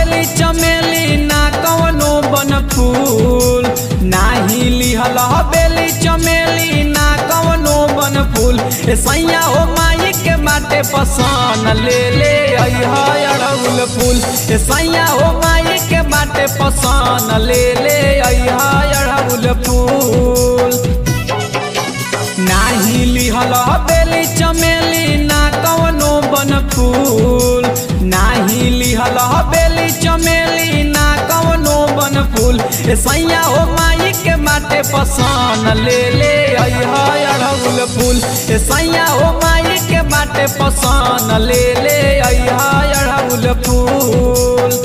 बेली चमेली ना कवनो बन फूल नाही लिहल बेली चमेली ना कवनो बन फूल ए सैया हो माई के बाटे पसंद ले ले अइह अड़हुल फूल ए सैया हो माई के बाटे पसंद ले ले अइह अड़हुल फूल नाही लिहल बेली चमेली ना कवनो बन फूल नाही लिहल बेली चमेली ना कवनो बन फूल ए सैया हो माई के बाटे पसंद ले ले अइह अड़हुल फूल ए सैया हो माई के बाटे पसंद ले ले अइह अड़हुल फूल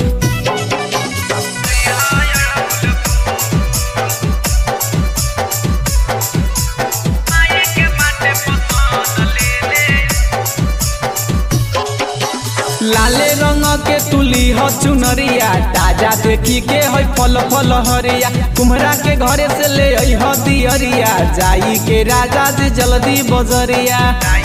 लाले रंग के तुली ह चुनरिया ताजा देखी के है फल फल हरिया कुम्हरा के घरे से ले आई ह दियरिया जाई के राजा जी जल्दी बजरिया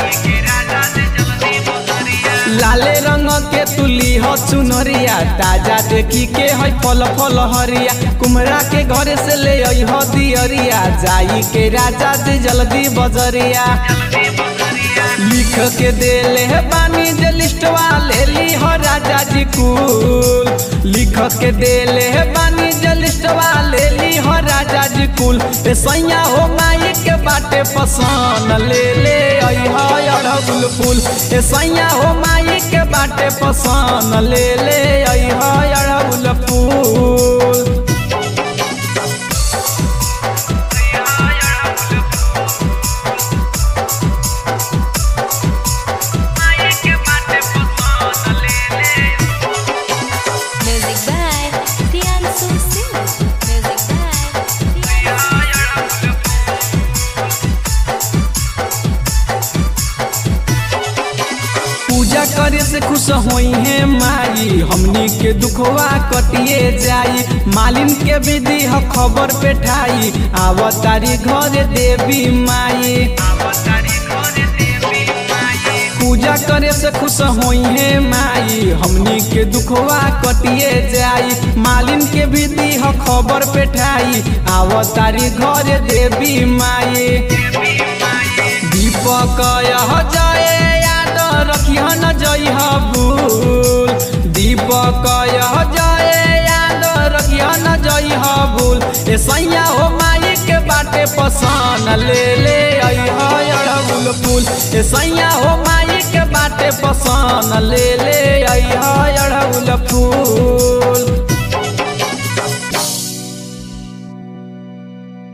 लाले रंग के तुली ह चुनरिया ताजा देखी के है फल फल हरिया कुम्हरा के घरे से ले आई ह दियरिया जाई के राजा जी जल्दी बजरिया लिख के देले है बानी जे लिस्टवा ले ली हो राजा जी कुल लिख के देले है बानी जे लिस्टवा ले ली हो राजा जी कुल ए सैया हो माई के बाटे पसंद ले ले आई हो अड़हुल फूल ए सैया हो माई के बाटे पसंद ले ले आई हो अड़हुल फूल Music by Priyansu Singh. Music by पूजा करे से खुश होई है माई हमनी के दुखवा कटिए जाई मालिन के विधि ह खबर पे ठाई आवतारी घर देवी माई पूजा करे से खुश होई है माई हमनी के दुखवा कटिए जाई मालिन के विधि ह खबर पे ठाई आवतारी घर देवी माई दीपक यह जय याद रखिह न जइह भूल दीपक यह जय याद रखिह न जइह भूल ए सैया हो माई के बाटे पसंद ले ले अइह अड़हुल फूल ए सैया हो माई के बाटे पसंद ले ले अइह अड़हुल फूल